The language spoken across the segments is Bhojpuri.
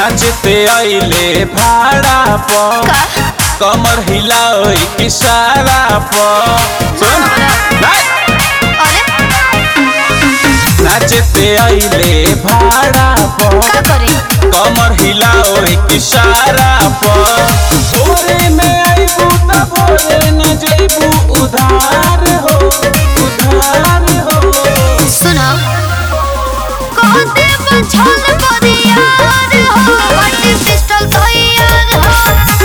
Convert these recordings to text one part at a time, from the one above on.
नाचते आइले भाड़ा पर का कमर हिलाओ इशारा पर सुन नाच। अरे नाचते आइले भाड़ा पर का करी कमर हिलाओ इशारा पर भोरे में आइबू त भोरे न जइबू उधार हो उधार हो सुनो कहते बछल परियार हो बड़ी पिस्टल तैयार हो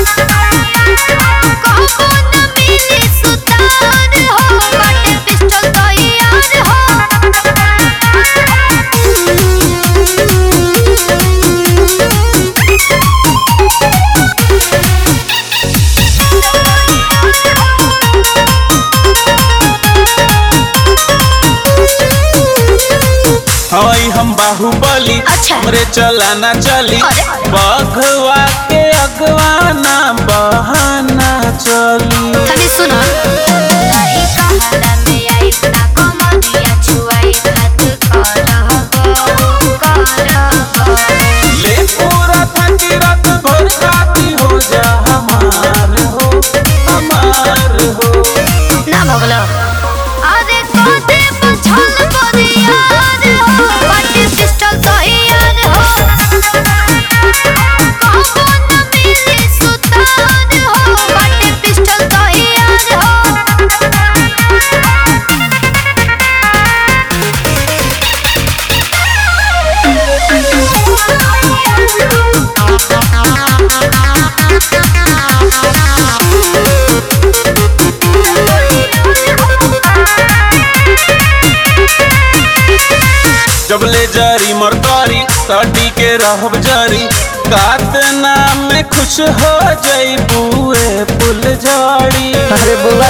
कहबो न मिली सुतार हो बड़ी पिस्टल तैयार हई हम बाहुबली अच्छा। हमरे चला ना चली अरे। बघवा के अगवा ना बहाना चली तनी सुनो नहीं कहला में आई ता कमरिया छुआई हाथ करहबो करहबो ले पूरा थकी रात भर खाती हो जा हमार हो हमार हो ना भगलो अरे कोते पछल परियार हो बड़ी पिस्टल तैयार हो कहबो न मिली सुतार हो बड़ी पिस्टल तैयार हो जब ले जारी मरकारी साडी के रहब जारी कात नाम में खुश हो जाई बुए फुल झाड़ी अरे बुआ